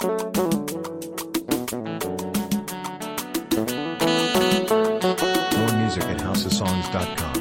More music at houseofsongs.com.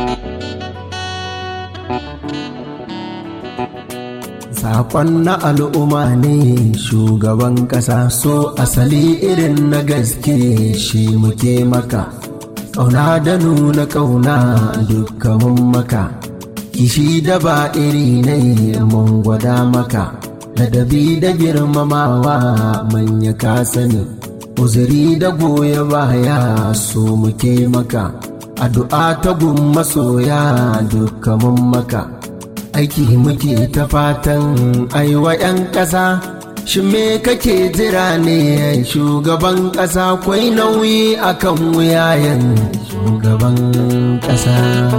Sakon na al'umma ne shugaban ƙasa so asali irin na gaske shi muke maka. Ƙauna da nuna ƙauna dukkanin maka, kishi da ba iri ne mun gwada maka, ladabi da girmamawa manya ka sani, uzuri da goya baya so muke maka, addu'a ta gun masoya dukkanin maka. aiki muke ta fatan aiwa 'yan ƙasa shi me kake jira ne shugaban ƙasa kwai nauyi akan wuyayen shugaban ƙasa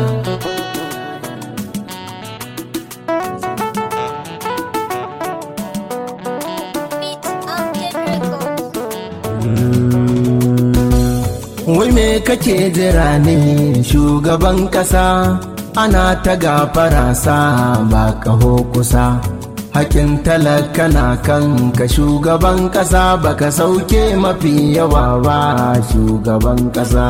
wai me kake jira ne shugaban ƙasa ana ta gafara sa ba kaho kusa hakin talaka na kan ka shugaban ƙasa baka sauke mafi yawa ba shugaban ƙasa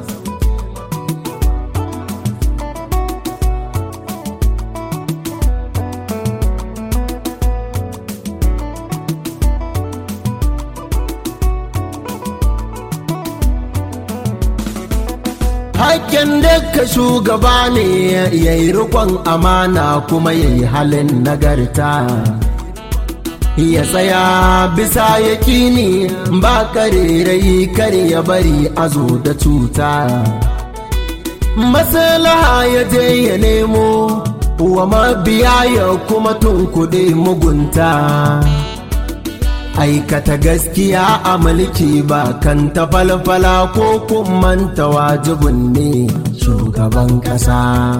Hakken ka shugaba ne ya yi rikon amana kuma ya yi halin nagarta. Ya tsaya bisa yaƙini ba karerai kare ya bari a zo da cuta. Maslaha ya je ya nemo wa mabiya ya kuma tunkuɗe mugunta. aikata gaskiya a mulki ba kan ta falfala ko manta wajibin ne shugaban ƙasa.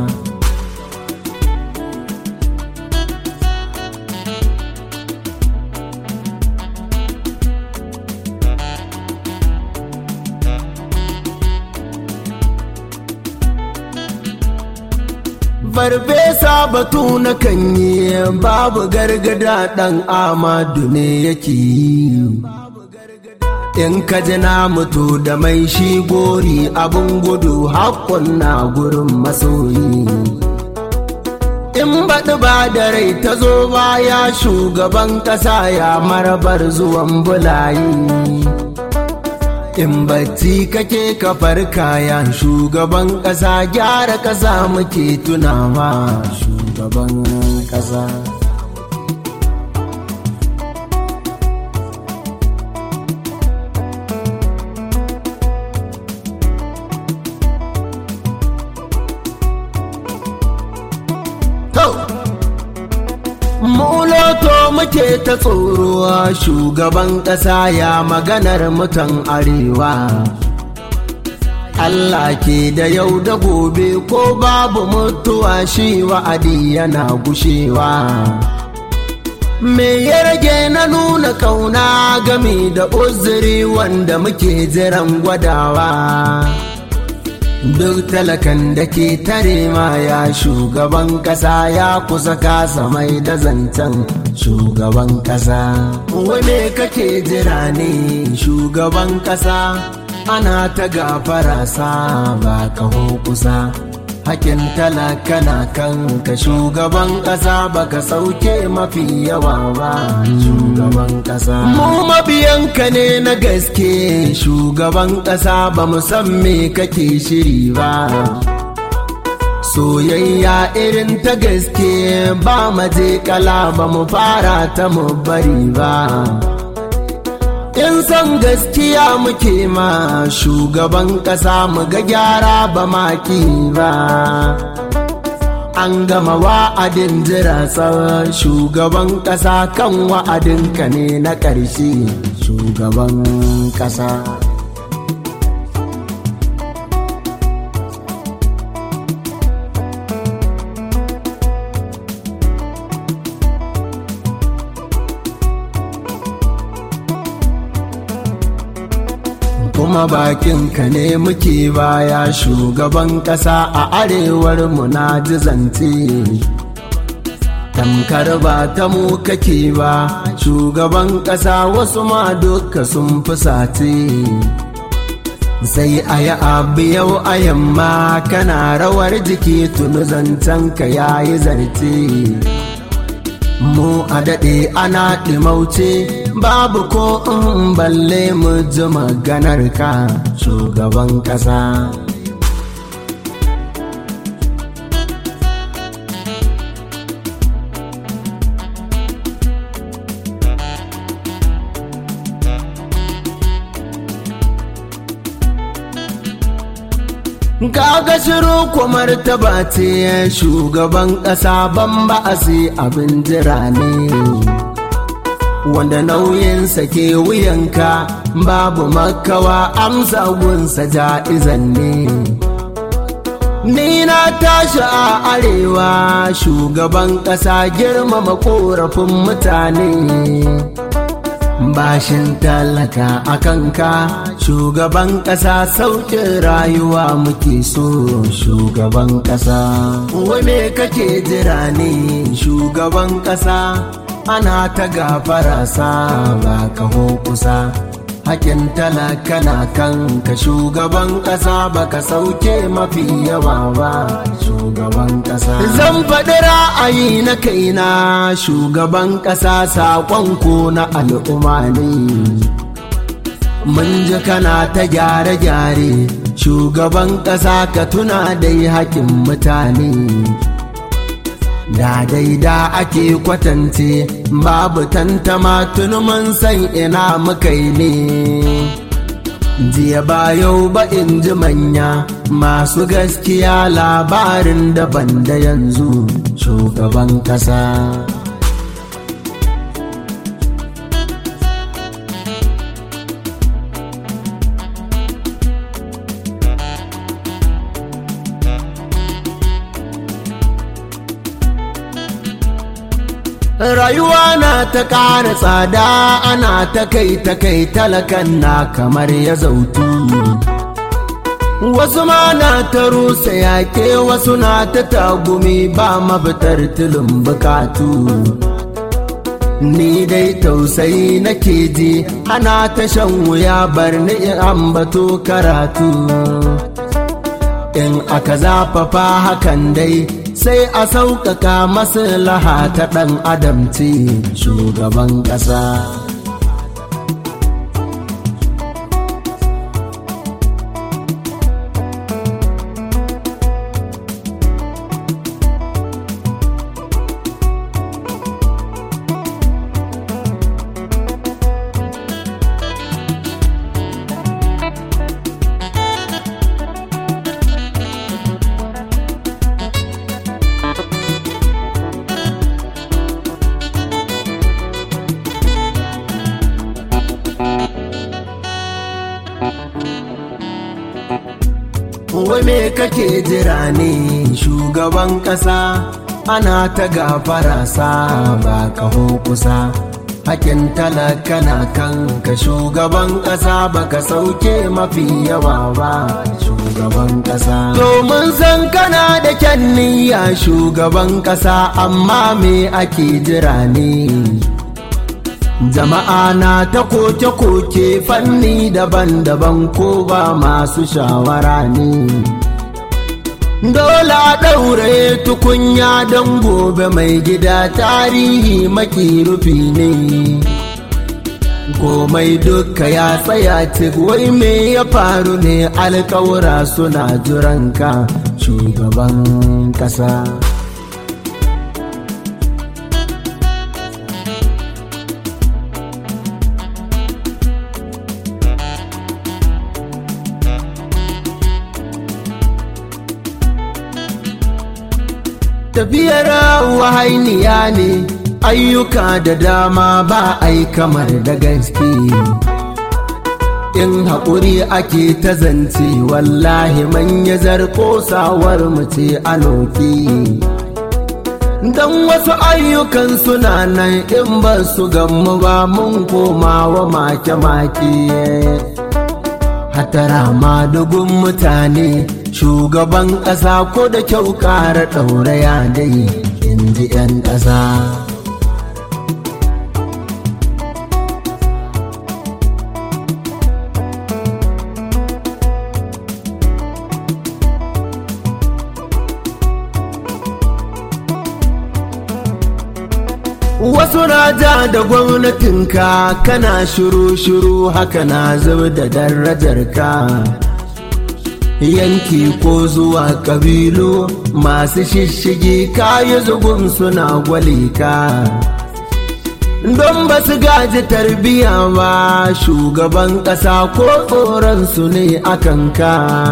Farfesa batu na kan yi babu gargada ɗan amadu ne yake yi. In ka ji na mutu da mai shi gori abin gudu haƙƙun na gurin masoyi. In baɗi ba da rai ta zo baya shugaban ƙasa ya marabar zuwan bulayi. In bacci kake kafar kayan shugaban ƙasa gyara ƙasa muke tunawa shugaban ƙasa. Muloto muke ta tsoro shugaban ƙasa ya maganar mutan arewa. Allah ke da yau da gobe ko babu mutuwa shi wa'adi yana gushewa. Me ya rage na nuna kauna game da uzuri wanda muke jiran gwadawa. Duk talakan da ke tare ma ya shugaban ƙasa ya kusa kasa mai da zancen shugaban ƙasa. Wane kake jira ne shugaban ƙasa? Ana ta gafara sa ba kaho kusa. Hakin talaka na kan ka shugaban ƙasa baka sauke mafi yawa ba shugaban ƙasa. Mu mabiyanka ne na gaske shugaban ƙasa ba mu san me kake shiri ba. Soyayya irin ta gaske ba maje kala ba mu fara ta mu bari ba. In san gaskiya muke ma shugaban ƙasa mu ga gyara ba maki ba. An gama wa'adin jira tsawon shugaban ƙasa kan wa'adinka ne na ƙarshe shugaban ƙasa. kuma bakinka ne muke baya shugaban ƙasa a arewar mu na ji zance tamkar ba ta mu kake ba shugaban ƙasa wasu ma duka sun fusace sai a yi abu yau a yamma kana rawar jiki tunu zancen ka yayi zarce mu a daɗe ana ɗimauce babu ko in balle mu ji maganar ka shugaban ƙasa Kaga shiru kwamar taba ce shugaban ƙasa ban ba a abin jira ne. Wanda nauyinsa ke wuyanka babu makawa amsa gunsa ja'izan ne. Ni na tashi a arewa shugaban ƙasa girmama korafin mutane. bashin talaka a kanka shugaban ƙasa sauƙin rayuwa muke so shugaban ƙasa wai me kake jira ne shugaban ƙasa ana ta gafara sa ba kaho kusa hakin talaka na kanka shugaban ƙasa baka sauke mafi yawa ba shugaban ƙasa zan faɗi ra'ayi na kaina shugaban ƙasa saƙon ko na al'umma ne mun ji kana ta gyare-gyare shugaban ƙasa ka tuna dai hakin mutane da daida ake kwatance babu tantama tuni mun san ina muka yi ne jiya ba yau ba in ji manya masu gaskiya labarin daban da yanzu shugaban kasa rayuwa na ta ƙara tsada ana ta kai ta kai talakan na kamar ya zautu wasu ma na ta rusa yaƙe wasu na ta tagumi ba mafitar tilin bukatu ni dai tausayi nake ji ana ta shan wuya bar ni ambato karatu in aka zafafa hakan dai sai a sauƙaƙa maslaha ta ɗan adam ce shugaban ƙasa wai me kake jira ne shugaban ƙasa ana ta gafara sa ba kaho kusa hakin talaka na kanka shugaban ƙasa baka sauke mafi yawa ba shugaban ƙasa domin san kana da kyan niyya shugaban ƙasa amma me ake jira ne jama'a na ta koke-koke fanni daban-daban ko ba masu shawara ne dole a ɗaure tukunya don gobe mai gida tarihi makirufi ne komai duka ya tsaya cik wai me ya faru ne alkawura suna jiranka shugaban ƙasa tafiyar wahainiya ne ayyuka da dama ba ai kamar da gaske in haƙuri ake ta zance wallahi manya zarko sawar mace a noki don wasu ayyukan suna nan in ba su gammu ba mun koma wa make-make hatara ma dugun mutane shugaban ƙasa ko da kyau ƙara ɗauraya dai in in ji 'yan ƙasa Wasu na ja da gwamnatinka kana shiru-shiru haka na zub da darajarka. Yanki ko zuwa ƙabilu masu shishigi kayi zugun suna gwale ka. Don ba su gaji tarbiya ba shugaban ƙasa ko tsoronsu ne akan ka.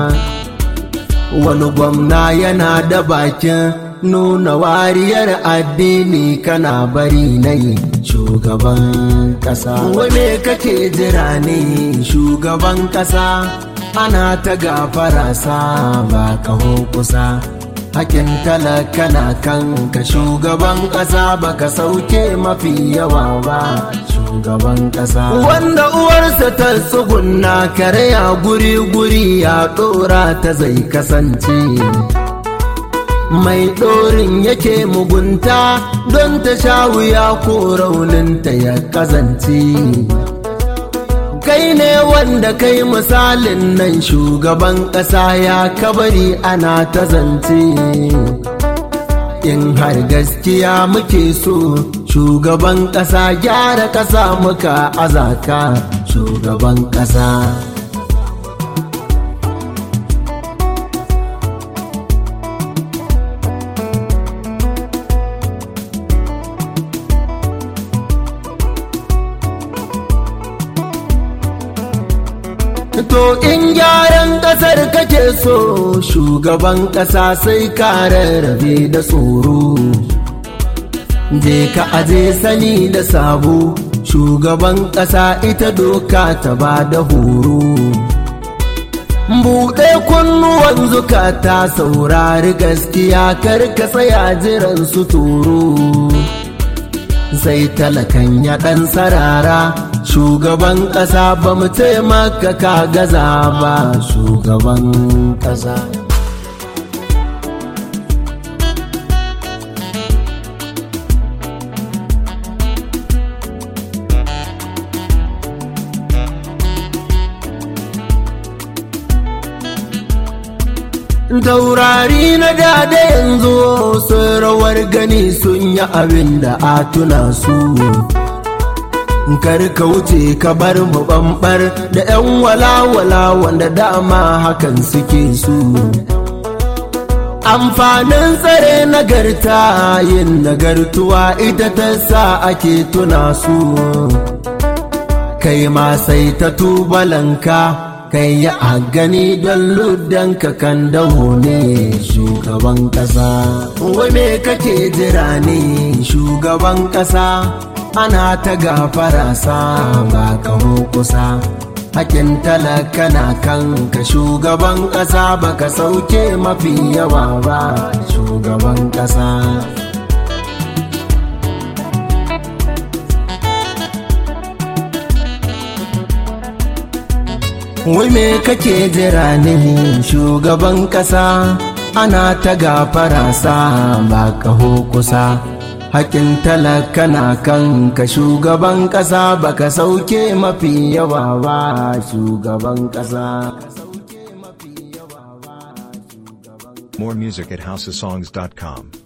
Wani gwamna yana da bakin nuna wariyar addini kana bari na yi shugaban kasa wane kake jira ne shugaban kasa ana ta gafara sa ba kaho kusa hakin talaka na kanka shugaban kasa baka sauke mafi yawa ba shugaban kasa wanda uwarsa ta tsugunna karya guri-guri ya dora ta zai kasance mai ɗorin yake mugunta don ta sha wuya ko rauninta ya kazance kai ne wanda kai misalin nan shugaban ƙasa ya kabari ana ta zance in har gaskiya muke so shugaban ƙasa gyara ƙasa muka azaka shugaban ƙasa To in gyaran ƙasar kake so shugaban ƙasa sai ka rarrabe da tsoro. Je ka aje sani da sabo shugaban ƙasa ita doka ta ba da horo. Buɗe kunnuwan zukata saurari gaskiya kar ka tsaya jiran su toro. Sai talakan ya ɗan sarara shugaban ƙasa ba mu taimaka ka gaza ba shugaban ƙasa taurari na dada yanzu sun rawar gani sun yi abin da a tuna su kar ka wuce ka bar mu bambar da 'yan walawala wanda dama hakan suke su amfanin tsare nagarta yin nagartuwa ita ta sa ake tuna su kai ma sai ta tubalanka kai ya a gani don luddanka kan dawo ne shugaban kasa wai me kake jira ne shugaban kasa ana ta gafara sa ba kaho kusa hakin talaka na kanka shugaban ƙasa baka sauke mafi yawa ba shugaban ƙasa wai me kake jira ne shugaban ƙasa ana ta gafara sa ba kaho kusa hakin talaka na kanka shugaban ƙasa baka sauke mafi yawa ba shugaban ƙasa More music at houseofsongs.com.